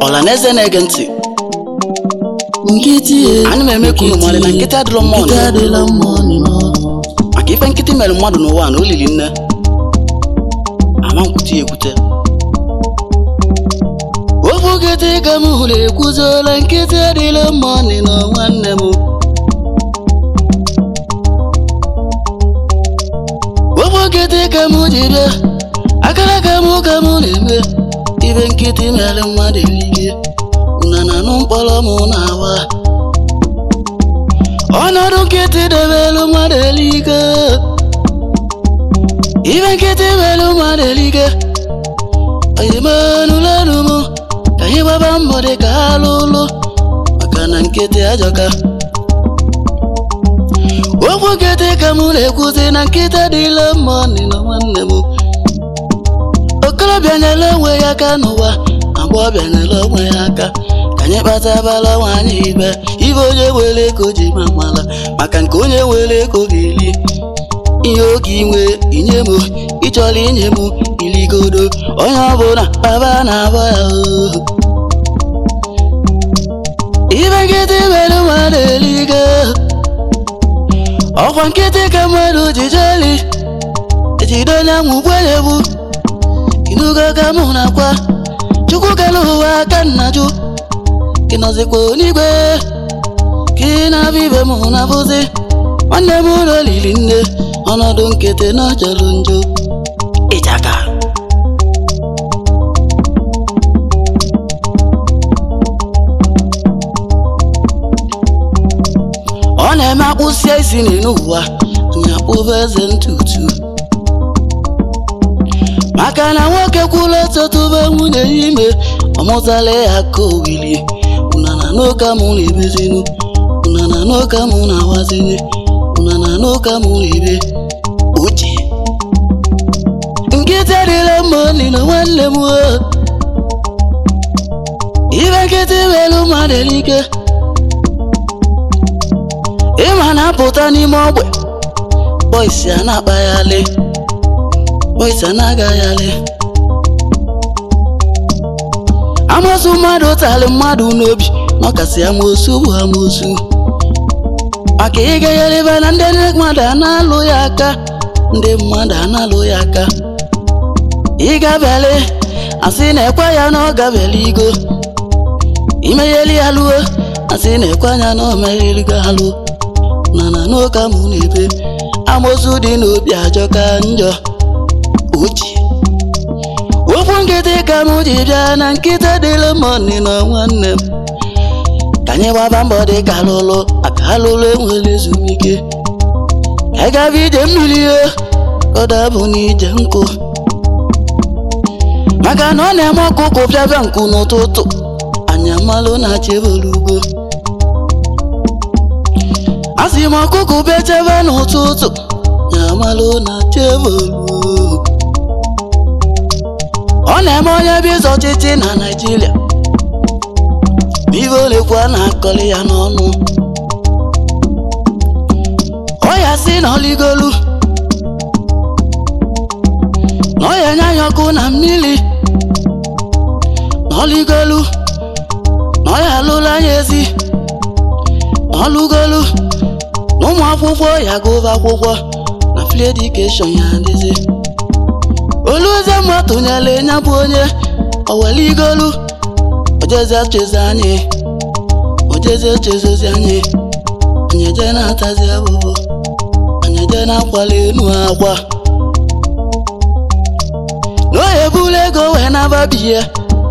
ọla na eze na-ege ntị nkịtị e ana m eme ka unu mara na nkịtị adịrọ mma nkịtị ọnụ adịla mma ọnụ n'ọdụ maka ife nkịtị mere mmadụ n'ụwa na o lili nne ama nkwute ya ekwute okwu nkịtị ka m hụrụ ekwuzola nkịtị adịla mma ọnụ na nwanne m okwu nkịtị ka m ji bịa akara ka m ka m na-eme ibe nkịtị mere mmadụ erike una na anụ mkpọrọ m na-awa ọnọdụ nkịtị debelu mmadụ erike ibe nkịtị mere mmadụ erike oyimenulenu m ka anyị gbaba mbọ dị ka ha lụlụ maka na nkịtị ajọka okwu nkịtị ka m na-ekwuzi na nkịtị adịla mma ọnị na nwanne m okorobịa nyere onwe ya aka n'ụwa agbọghọbịa nyere onwe ya aka ka anyị kpatabala nwaanyị ibe ibe onye were ego ji ma mala maka nke onye were ego ga-eli ihe oge inwe inye m ịchọrọ inye m iligodo onye ọbụla baba na-abọ ya oo. ibe nkịtị mere mmadụ eligo ọkwa nkịtị ka mmadụ ji jeli ejide onye ahụ gwenyegbu inugo ka mụ na-akwa chukwu kere ụwa aka nna jụ gị nọzikwa n'igwe ka ị na-abịa ibe m na-abụzi nwanne m ụlọ lili nne ọnọdụ nkịtị na jọrọ njọ ịjaka ọ na-eme akpụsịa isi n'elu ụwa anyị akpụba eze ntutu maka na nwoke kwụrụ ọtụtụbe nwunye ya ime ọmụtala ya ka owili unana n'ụka mụ na-ebezinu unana n'ụka mụ na-awazini unana n'ụka mụ na-ebe uche nkịtị adịla mma ọnị na nwanne m o. ibe nkịtị welu mmadụ elike ịma na-apụta n'ime ogbe bọisi a na-akpaghalị bọisi a na-agaghalị amosu mmadụ tali mmadụ n'obi n'ọkasị amosu bụ amosu maka ịgagharibe na ndị mmadụ a na-alụ ya aka ndị mmadụ a na-alụ ya aka ịgabeli asị na-ekwe ya na ọ gabeli igo imegheli ya luo asị na-ekwe anya na o megheligo alụ mana n'ụka mụ na-ebe amosu dị n'obi ajọka njọ uche okwu nkịtị ka m ji bịa na nkịtị dịrị m ọnị na nwanne m ka anyị gbaba mbọ dị ka alụlụ aka alụlụ enwere ezumike ka anyị gaba ije mmiri o kọda bụ na ije nkụ maka na ọ na-eme ọkụkụ bịabịa nkụ n'ụtụtụ anyị amalụ na chebere ugbo a sị m ọkụkụ bịa chebe n'ụtụtụ ya amalụ na chebere ọ na-eme onye bụ ịzọ ọchịchị na Naịjirịa ibe olekwa na-akọli ya n'ọnụ ọ ya si na ọligolu na ọ ya nye anya ọkụ na mmiri na ọligolu na ọ ya alụla anya ezi na ọlụgolu na ụmụ akwụkwọ ya gụba akwụkwọ na free education ya adịzi olueze mma tụnyere ya bụ onye oweligolu ojeze chezi anyị ojeze chezozi anyị anyị eje na-atazi abụbụ anyị eje na-akwali enu akwa na ohe buru ego wee nababiye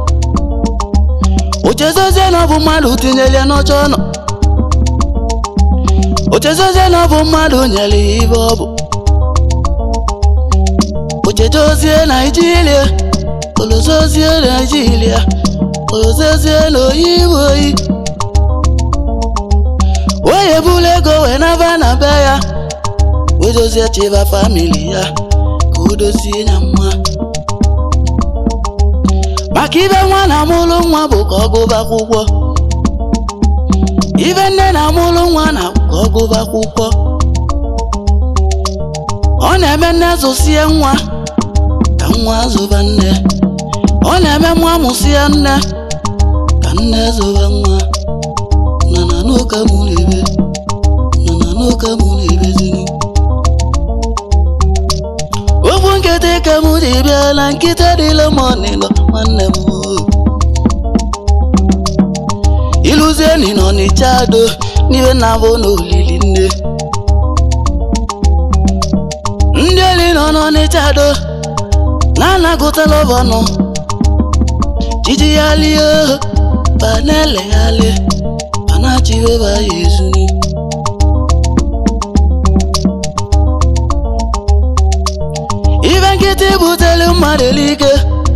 ochezozie na ọ bụ mmadụ tinyere ya n'ọcha ọnọ ochezozie na ọ bụ mmadụ nyere ya ibe ọ bụ ochedozie naijiria olozozie naijiria olozozie n'oyibo oyi onye buru ego wee naba na be ya wee dozie chiba famili ya ka o dozie ya mma maka ibe nwa na-amụlụ nwa bụ ka ọ gụba akwụkwọ ibe nne na-amụlụ nwa na ka ọ gụba akwụkwọ ọ na-eme nne zụsie nwa ka nwa zụba nne ọ na-eme nwa mụsịa nne nne zọba nwa na na n'ụka mụ na-ebe na na n'ụka mụ na-ebezini okwu nkịtị ka mụ ji bịa na nkịta dịla m ọnịnọ nwanne m oo. iluzieni nọ n'ịcha ado n'ihe na-abụ n'olili nne ndị eli nọ n'ọnịcha ado na-anagụtala ọbọnụ jiji ya lie ba na-eleghalị ba na-achịbe ba ya ezuni ibe nkịtị butelu mmadụ eluike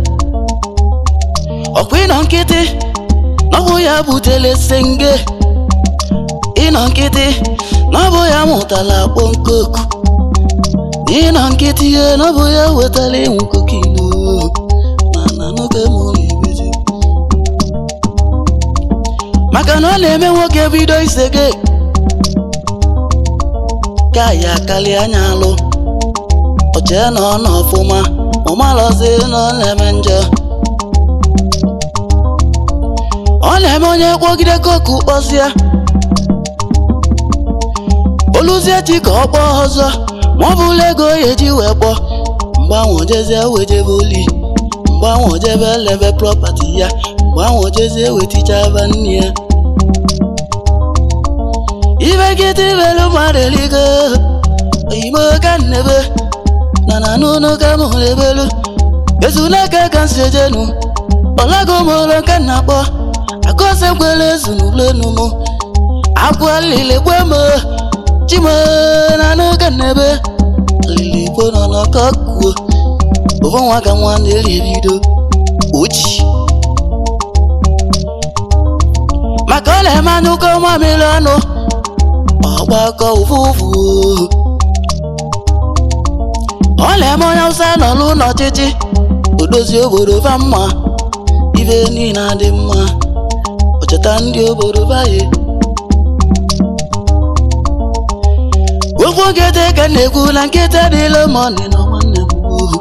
ọkwa ịnọ nkịtị n'ọbụ ya butele senge ịnọ nkịtị n'ọbụ ya mụtala akpọ nkoku ịnọ nkịtị ihe n'ọbụ ya wetala ịnwụ kokilo mana n'oge mụ na-ebezi maka na ọ na-eme nwoke bido isege ka ya karịa anya alụ oche na ọ nọ ọfụma ọmalọzi na ọ na-eme njọ ọ na-eme onye kpọgide koku kpọzie oluzie chi ka ọ kpọọ ọzọ ma ọ bụla ego ya eji wee kpọọ mgbe ahụ jezie wejebe oli mgbe ahụ jebe lebe prọpati ya mgbe ahụ jezie wetichaba nne ya ibe nkịtị belu mmadụ eligo oyimo ka nnebe na na n'ụlọ ka mụ ebelu ezunaka ka nsi ejenu ọlago m ụlọ ka nna kpọ akọse nkwele ezunulenu mụ akwa lili gbe m chimo na n'oge nnebe lili gbo nọ n'ọkọ kuo ofu nwa ka nwa na-eri ebido ochi maka ọ na-eme anyụkọ mamịrị ọnụ ọgbakọ ụfụfụ ọ na-eme onye awụsa nọ n'ụlọ ọchịchị odozi obodo fa mma ibe niile adị mma ọcheta ndị obodo baye okwu nkịtị ka m na-ekwu na nkịta dịla mọni na nwanne m ohu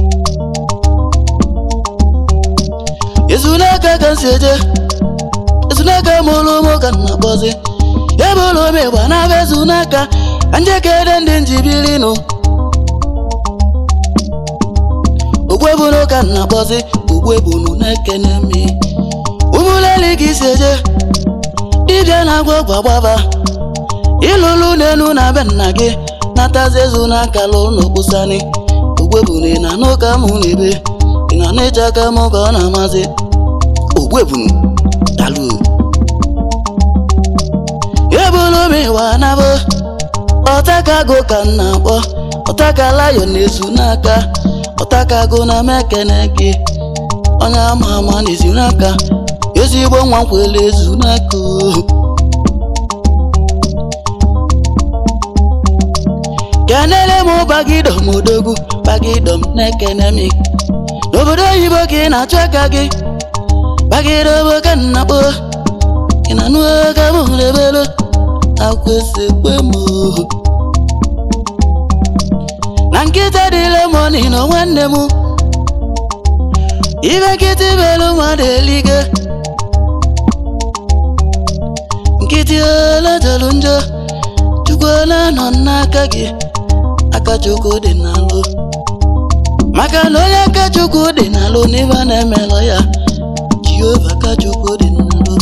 ezunaka ka m si eje ezunaka mụrụ ụmụ ka m na-akpọzi ebe ụlọ m ịgba na-abịa ezunaka ka njekere ndị njibirinụ ogwebunu ka m na-akpọzi ogwebunu na-ekene mi ụmụleli ka isi eje dibịa na-agwa ọgwa gbaba ịlụlụ n'elu na be nna gị natazi ezu n'aka lụ n'okpusani ogwebunu ị na n'ụka mụ na-ebe ị na n'ịcha aka mụ ka ọ na-amasị ogwebunu dalụ ebulu m ịwa nabụ ọtakago ka m na-akpọ ọtakalayo na-ezu n'aka ọtakago na mekene gị onye ama ama na-ezu n'aka ezigbo nwa nkwele ezu n'aka o. kenele m bagidom odogwu bagidom na-ekene m n'obodo oyibo ka ị na-achụ aka gị bagidobo ka m na-akpọ ị na-anụ aka m lebelo akwesị kwe m o. na nkịta dị lemoni na nwanne m ibe nkịtị belu mmadụ elige nkịtị ole jọrọ njọ chukwu ole nọ n'aka gị aka chukwu dị n'alụ maka na onye aka chukwu dị n'alụ n'ibe a na-emelọ ya jehova aka chukwu dị n'alụ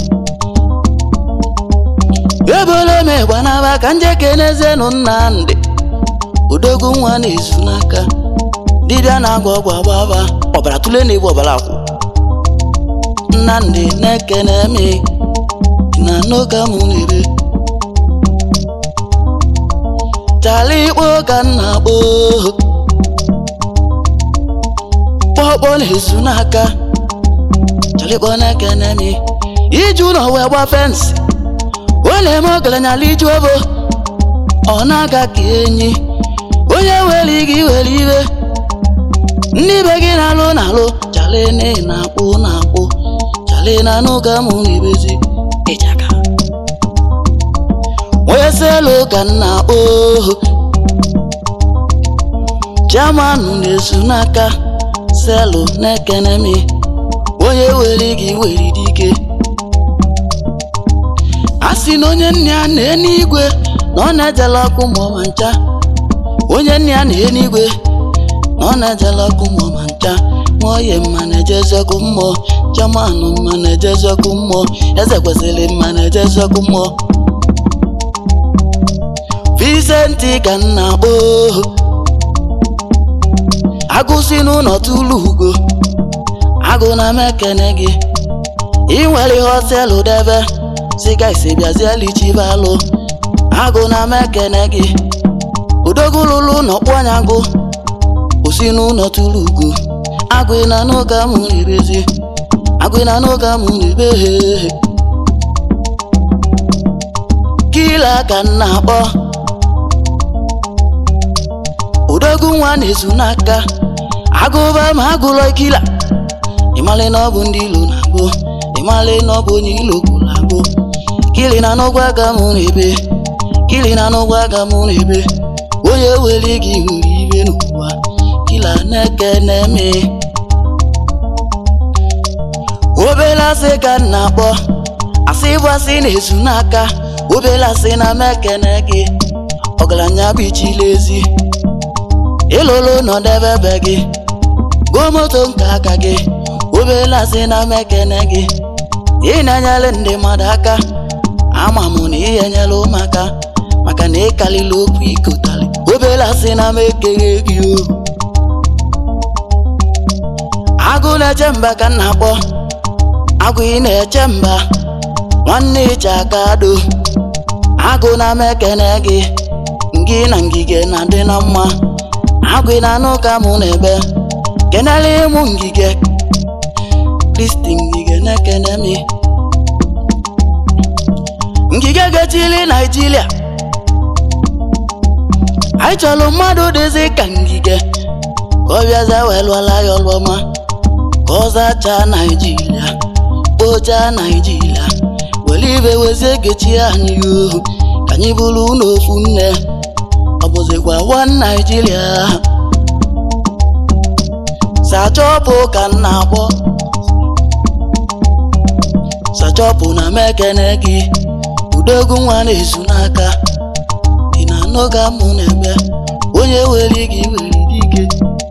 ebolo m ịgba n'aba ka njekenezienụ nnamdị odogwu nwa na-ezu n'aka dibịa na-agwa ọgwụ agbaba ọbara tụle na-egbu ọbara akwụ nnamdị na-ekene mi na n'oge mụ na-ere chala ikpo ka m na-akpọ kpọkpọ na-ezu n'aka chala ikpo na-ekene mi iju ụlọ wee gba fensị ọ na-eme ọgaranya iju obo ọ na-aga ka enyi onye were gị were iwe ndị be gị na-alụ na-alụ chale na ị na-akpụ na-akpụ chale na n'ụka mụ na-ebezi ịchaka onye selu ka m na-akpọ chiamanụ na-esu n'aka selu na-ekene mi onye were gị were dike a sị na onye nne ya na n'igwe na ọ na-ejela ọkụ ma ọma ncha onye nne ya na n'igwe na ọ na-ejela ọkụ ma ọma ncha nwaoye mma na-ejezi ọkụ mmụọ chamanụ mma na-ejezi ọkụ mmụọ eze kwesịrị mma na-ejezi ọkụ mmụọ Vicenti ka m na-akpọ ohu agụsi n'ụlọ tụlụ ugo agụ na m ekene gị ị nwere họtelụ debe siga isi bịazielichibalụ agụ na m ekene gị udogululu n'ọkpụ anya agụ osi n'ụlọ tụlụ ugo agụ ị na n'oge amụ ribezi agụ ị na n'oge amụ ribe kila ka m na-akpọ odogwu nwa na-ezu n'aka agụba ma agụlọ kila ịmalị na ọ bụ ndị ilo na-agụ ịmalị na ọ bụ onye ilo gwụrụ agụ kili na n'ụgwọ aka mụ n'ebe kili na n'ụgwọ aka mụ n'ebe onye were gị nwere ibe n'ụwa kila na-eke na-eme obele asị ka m na-akpọ asị bụ asị na-ezu n'aka obele asị na m ekene gị ọgaranya bụ ichile ezi ịlụlụ nọdebe be gị gụọ moto nke aka gị obele asị na m ekene gị ị na-enyere ndị mmadụ aka ama m na ihe nyere ụmụaka maka na ịkalịla okwu ikotali obele asị na m ekeghe gị o agụ na-eche mba ka m na-akpọ agụ ị na-eche mba nwanne ịcha aka do agụ na m ekene gị ngị na ngige na-adị na mma agụ na anụ ka mụ na-ebe kenele mụ ngige kristi ngige na-ekene mi ngige gechili naijiria anyị chọrọ mmadụ dịzi ka ngige ka ọ bịaza wee lụọla ya ọlụọma ka ọ zachaa naijiria kpochaa naijiria were ibe wezie gechi anyị ohu ka anyị bụrụ n'ofu nne ọ bụzikwa one naijiria sachọpụ ka m na-akpọ sachọpụ na m ekene gị udogwu nwa na-ezu n'aka ị na-anụ ka mụ na-eme onye were gị were dike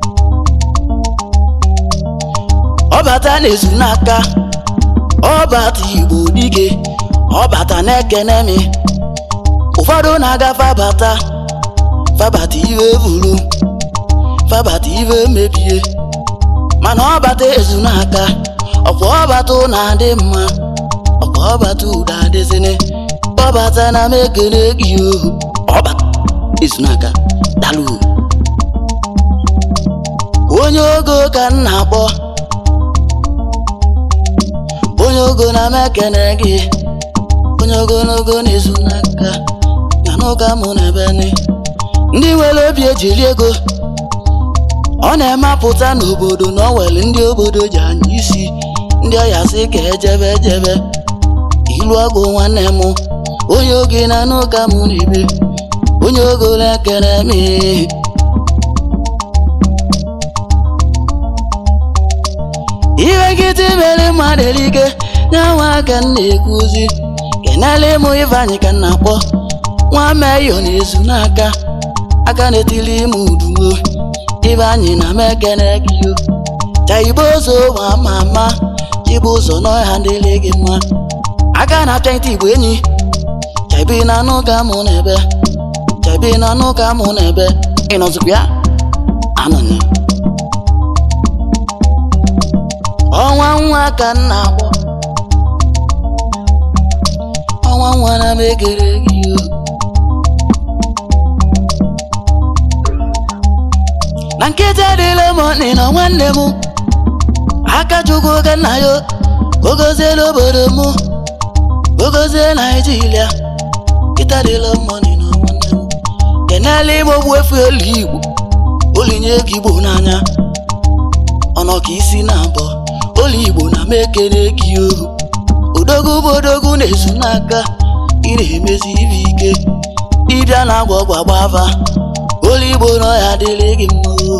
ọbata na-ezu n'aka ọbata igbo dike ọbata na-ekene mi ụfọdụ na-agafe abata fabata iwe buru fabata iwe mebie mana ọbata ezu n'aka ọkwa ọbata na-adị mma ọkwa ọbata ụda adịzini ọbata na m ekele gị ohu ọbata ezu n'aka dalụ onye ogo ka m na-akpọ onye ogo na m ekele gị onye ogologo na-ezu n'aka ya n'ụka mụ na ebe ni ndị nwere obi ejiri ego ọ na-emepụta n'obodo na ọ nwere ndị obodo ji anya isi ndị ọya sị ka ejebe ejebe ilu ọgwụ nwanne m onye oge na n'ụka mụ na ebe onye ogo na-ekere m iwe nkịtị mere mmadụ erike nyanwa aka m na-ekwuzi kenele mụ ifeanyị ka m na-akpọ nwa meyo na-ezu n'aka aka na-etili ime uduo ibe anyị na m ekene gị o chaibo ụzọ ma ama ama chibu ụzọ n'ọha dịrị gị mma aka na-apịa ntị igbo enyi chaibi na anụ ka mụ na ebe chaibi na anụ ka mụ na ebe ịnọzikwa ya anọnị ọnwa nwa ka m na-akpọ ọnwa nwa na m ekere gị o na nkịtị adịla mọni na nwanne m aka chukwu ka nna ya ogozie n'obodo m ogozie naijiria nkịtị adịla mọni na nwanne m kenela ime ogbu efu elu igbo olinye ego igbo n'anya ọnọ ka isi na abọ olu igbo na m ekene gị ohu odogwu bụ odogwu na-ezu n'aka ị na-emezi ibe ike ịbịa na agwa ọgwa gbava olu igbo nọ ya dịrị gị mma o.